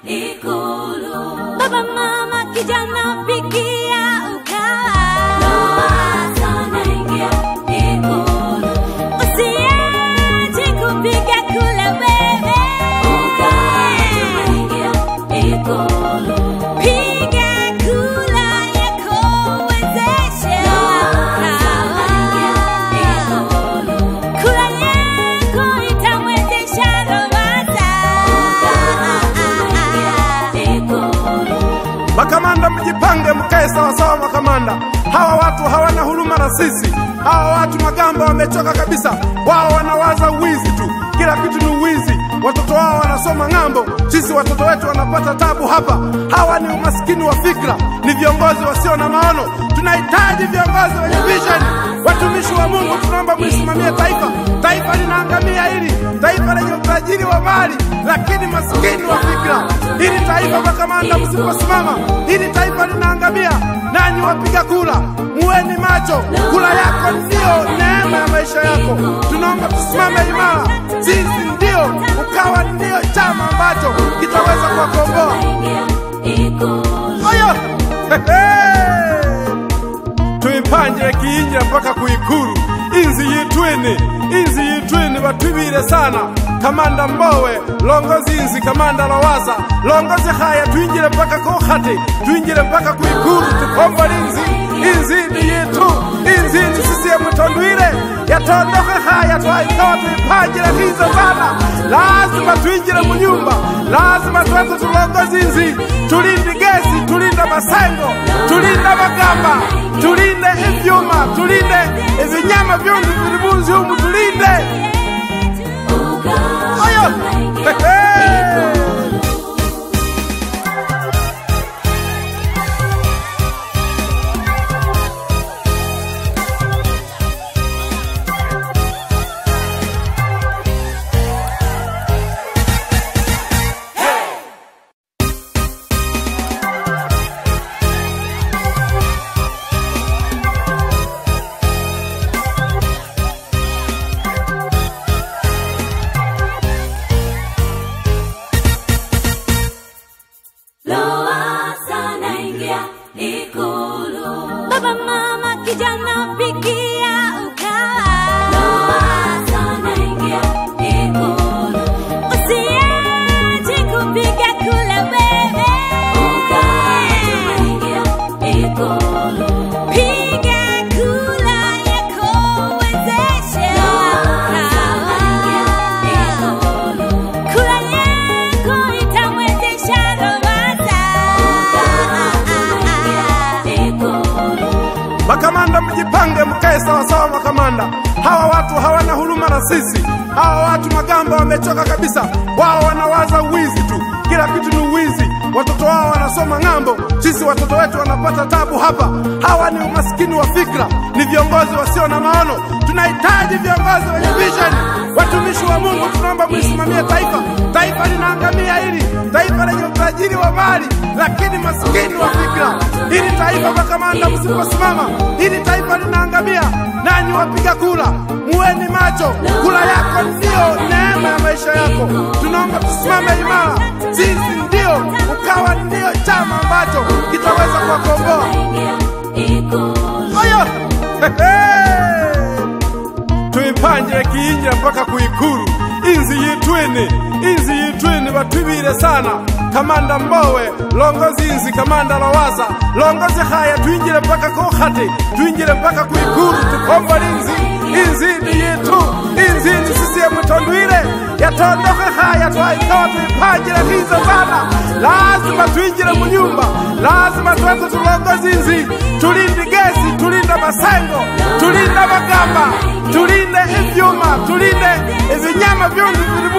Ikulu. Baba, mama, kijana, fikia ukawa. Lowassa naingia Ikulu. Usiache kupiga kula wewe. Ukawa tunaingia Ikulu. Piga kula yako uwezeshe ukawa. Kula yako itamwezesha Lowassa. Makamanda mjipange, mkae sawasawa. Makamanda hawa watu hawana huruma na sisi. Hawa watu Magamba wamechoka kabisa. Wao wanawaza uwizi tu, kila kitu ni uwizi. Watoto wao wanasoma ng'ambo, sisi watoto wetu wanapata tabu hapa. Hawa ni umaskini wa fikra, ni viongozi wasio na maono. Tunahitaji viongozi wenye vision. Watumishi wa Mungu, tunaomba mlisimamie taifa. Taifa linaangamia hili taifa lenye utajiri wa mali, lakini maskini wa fikra. Hili taifa makamanda, msiposimama hili taifa linaangamia. Nanyi wapiga kura, muweni macho. Kura yako ndiyo neema ya maisha yako. Tunaomba tusimame imara. Sisi ndio ukawa ndio chama ambacho kitaweza kuwakomboa. Oyo tuipanje kiinjira mpaka kuikulu inzi yitwini inzi yitwini batwibile sana kamanda mbowe longozi inzi kamanda lowassa longozi haya twinjile mpaka kohati twinjile mpaka kuikulu tukomba linzi inzi ni yitu inzi ni sisiemu tondwile yatondoke haya twaikawa tuipanjile hizo sana lazima twinjile munyumba lazima twete tulongozi inzi tulinde gesi tulinde masengo tulinde magamba tulinde ivyuma tulinde ibinyama vyondi vili munzi humu tulinde oyo Hehe. Lowassa naingia Ikulu. Baba, mama, kijana, fikia ukawa. Lowassa naingia Ikulu. Usiache kupiga kula wewe. Ukawa tunaingia Ikulu. Piga kula yako uwezeshe ukawa. Kula yako itamwezesha Lowassa. Makamanda mjipange, mkae sawasawa. Makamanda hawa watu hawana huruma na sisi. Hawa watu Magamba wamechoka kabisa. Wao wanawaza uwizi tu, kila kitu ni uwizi. Watoto wao wanasoma ng'ambo, sisi watoto wetu wanapata tabu hapa. Hawa ni umaskini wa fikra, ni viongozi wasio na maono. Tunahitaji viongozi wenye vision. Watumishi wa Mungu, tunaomba mlisimamie taifa. Taifa linaangamia hili taifa lenye utajiri wa mali, lakini maskini wa fikra. Hili taifa makamanda, msiposimama hili taifa linaangamia. Nanyi wapiga kura, muweni macho. Kura yako ndiyo neema ya maisha yako. Tunaomba tusimame imara. Sisi ndio ukawa ndio chama ambacho kitaweza kuwakomboa. Oyo Hehe. tuipanje kiinjira mpaka kuikulu inzi yitwini inzi yitwini batwibile sana kamanda mbowe longozi inzi kamanda lowassa longozi haya twinjile mpaka kohati twinjile mpaka kuikulu tukomba linzi inzi ni yitu inzi ni sisiemu tondwile yatondoke haya twaikawa tuipanjile hizo sana lazima twinjile munyumba lazima twete tulongozi inzi tulinde gesi tulinde masengo tulinde magamba tulinde ivyuma tulinde ibinyama vyondi vili